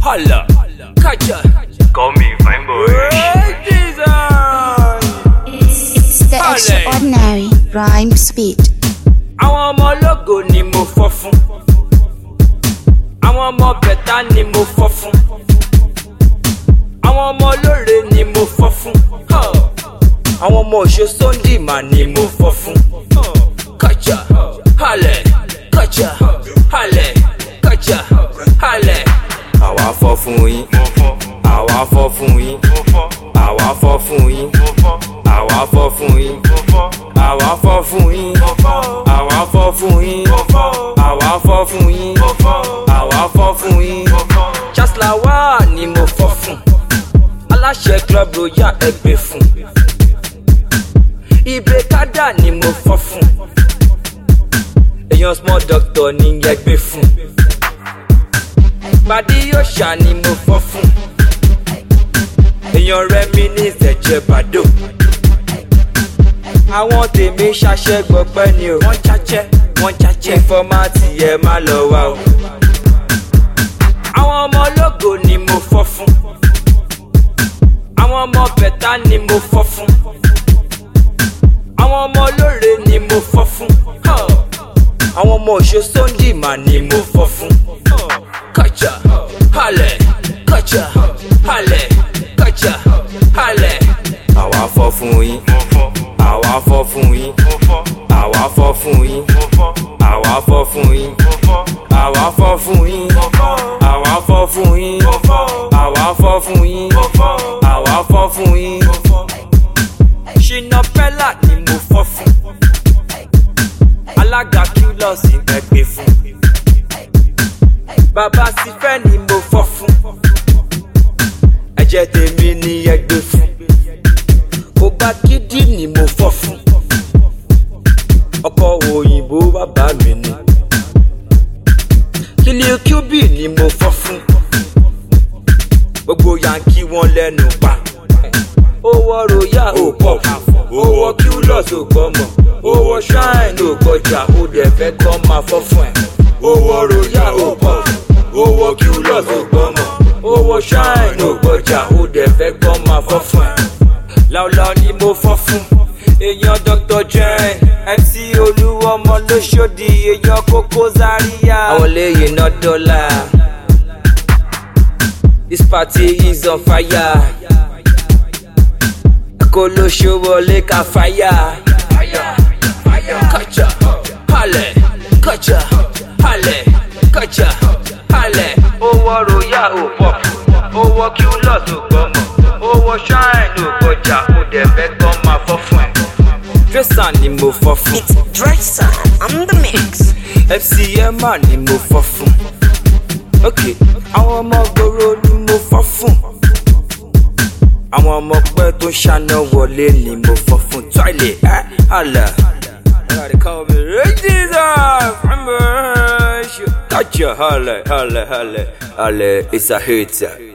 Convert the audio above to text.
Holla, Kaja. Call me fine boy. Hey, Jesus. It's the Olé. extraordinary rhyme speed. Àwọn ọmọ ológo ni mo fọ́ fún. Àwọn ọmọ bẹ̀tá ni mo fọ́ fún. Àwọn ọmọ olóore ni mo fọ́ fún. Huh. Àwọn ọmọ òṣè Sunday mà ni mo fọ́ fún. Kàjà, halẹ̀, kàjà, halẹ̀, kàjà, halẹ̀. Àwa fọ́ fún yín, Mo fọ́, àwa fọ́ fún yín, mo fọ́, àwa fọ́ fún yín, mo fọ́, àwa fọ́ fún yín, mo fọ́, àwa fọ́ fún yín, mo fọ́, àwa fọ́ fún yín, mo fọ́, àwa fọ́ fún yín. mo fọ́, àwa fọ́ fún yín. mo fọ́. Chancellor wa ni mo fọ́ fún. aláṣẹ club royal ẹgbẹ́ fún. ibe kada ni mo fọ́ fún. èèyàn small doctor ni ẹgbẹ́ fún. pàdé òòṣà ni mo fọ́ fún. èèyàn rẹmi ní ìṣẹ̀jẹ̀ bàdó. àwọn tèmi ṣaṣẹ́ gbọpẹ́ ni o. wọ́n jájẹ́ wọ́n jájẹ́. fọ́mátì ẹ má lọ wá o àwọn ọmọ ológo ni mo fọ́ fún àwọn ọmọ bẹ̀tá ni mo fọ́ fún àwọn ọmọ olóore ni mo fọ́ fún Huh. àwọn ọmọ òṣè Sunday mà ni mo fọ́ fún kàjà halẹ̀ kàjà halẹ̀ kàjà halẹ̀. àwa fọ́ fún yín Mo fọ́, àwa fọ́ fún yín mo fọ́, àwa fọ́ fún yín mo fọ́, àwa fọ́ fún yín mo fọ́, àwa fọ́ fún yín mo fọ́, àwa fọ́ fún yín mo fọ́, àwa fọ́ fún yín mo fọ́, àwa fọ́ fún yín. mo fọ́. ṣínà pẹ́lá ni mo fọ́ fún alága kílọ̀sì ẹgbẹ́ fún bàbá sífẹ́ ni mo fọ́ fún ẹ̀jẹ̀ tèmi ni ẹgbẹ́ fún kò bá gidi ni mo fọ́ fún ọkọ̀ òyìnbó bàbá mi ni kílíò kíúbì ni mo fọ́ fún gbogbo yankí wọn lẹ́nu pa owó royal ò pọ̀ owó qlos ò gbọ́mọ̀ owó shrine ò gbọ́jà ó dẹ̀ fẹ́ kọ́ máa fọ́ fún ẹ̀ owó royal ò pọ̀ owó qlos ò gbọ́mọ̀ owó shrine ò gbọ́jà ó dẹ̀ fẹ́ kọ́ máa fọ́ fún ẹ̀ láúláú ni mo fọ́ fún èèyàn dr jane mc olúwọmọ lóṣòdì èèyàn kókó zaria àwọn lẹ́yìn náà dọ́là this party is on fire kolo wọlé ka fàyà. kàjà halẹ̀ kàjà halẹ̀ kàjà halẹ̀. owó royal ò pọ̀ owó qlos ò gbọ́mọ̀ owó shrine ò gbọ́jà ó dẹ̀ fẹ́ kọ́ máa fọ́ fún ẹ̀. dresser ni mo fọ́ fún. It's Dresser on the mix. fcma ni mo fọ́ fún. ok àwọn ọmọ gbòòrò ni mo fọ́ fún àwọn ọmọ pẹ́ tó ṣáná wọlé ni mo fọ́ fún tọ́ìlẹ̀ ẹ́ àlà. Gotcha, halle, halle, halle, halle, it's a hit.